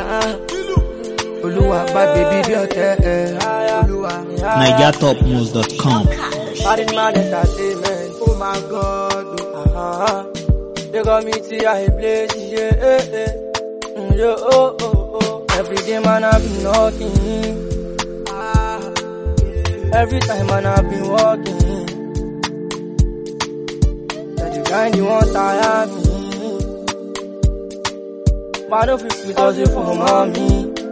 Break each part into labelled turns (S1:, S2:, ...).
S1: Olúwa bá bèbí bí ọ̀tẹ̀ ẹ̀. Olúwa.
S2: NigerTopNews.com.
S1: Married man entertainment. Oh my God. Uh-huh. They got me to a place, yeah, eh, eh. Mm, Yo, oh, oh, oh. Every day man I've been knocking. Ah. Every time man I've been walking. That the kind you want tire me. But don't feel sweet as if for mommy.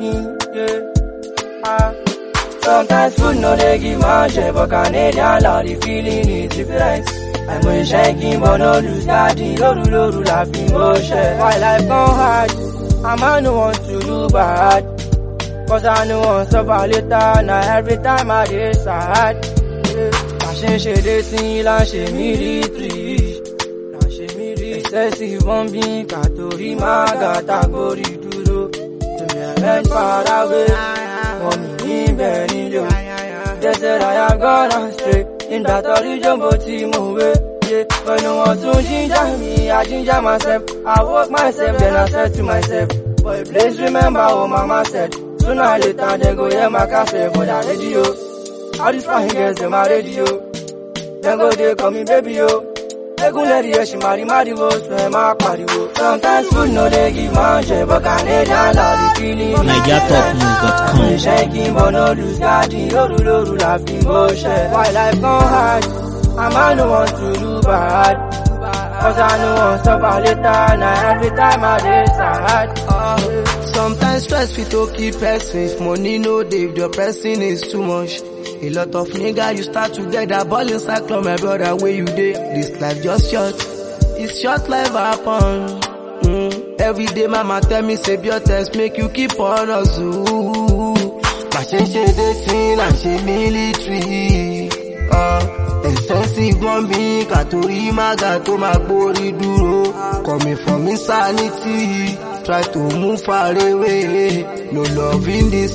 S1: Yeah. Ah. Sometimes food no dey give man share, but Canadian love the feeling is different. I'm a shaking but no lose daddy, loru loru laughing motion. Why life gone hard, a man no want to do bad. Cause I know want suffer later, now every time I dey sad. Yeah. La ṣe ń ṣe dé sí la ṣe military. La ṣe military. Excessive bombing, kàtórí máa gàtà gbórí dúró. Tèmi ẹ̀rẹ́ ń fara wé, wọ́n mi níbẹ̀ nílé o. They said I have gone astray. In that religion, but move yeah. But no one soon ginger me, I ginger myself. I woke myself, then I said to myself, Boy, please remember what mama said. Sooner or later, they go hear my cassette for that radio. All these fine girls, they my radio. Then go, they call me baby, yo. Egun lẹ́rìí ẹ̀ ṣì máa rí máriwo, sùn ẹ̀ máa pariwo. Sometimes food no dey give man share, but Canadian love the feeling.
S2: NigerTopNews.com.
S1: Shaking but no lose daddy, loru loru laughing bullshit. Why life gone hard? A man no want to do bad. Cause I know want suffer later, now every time I dey sad. Uh,
S3: Sometimes stress fit to keep person if money no dey if the person is too much. A lot of nigga you start together ball inside club my brother where you dey. This life just short, it's short life happen. Mm. Every day mama tell me save your test make you keep on hustle. Má ṣe ṣe dating là ń ṣe military. Uh, expensive bombing kàtórí mága tó máa gbórí dúró. Coming from insanity, try to move far away. No love in the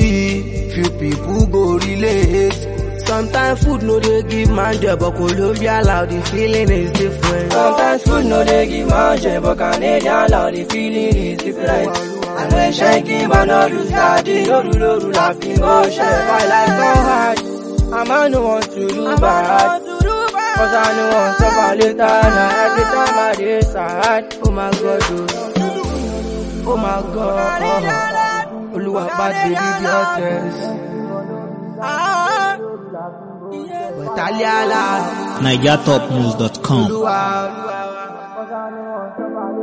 S3: city, few people go relate. Sometimes food no dey give man joy, but Colombia loud the feeling is different.
S1: Sometimes food no dey give man share, but Canadian love the feeling is different. And when shaking but no lose daddy, loru loru laughing bullshit. Why life gone hard? A man no want to do bad. Cause I know want suffer later, now every time I dey sad.
S3: Oh my God, oh, oh my God, oh. Olúwa bá bèbí bí ọ̀tẹ̀. Bẹ̀tàlíàlà,
S2: NigerTopNews.com.
S3: Olúwa.
S1: Cause I know want suffer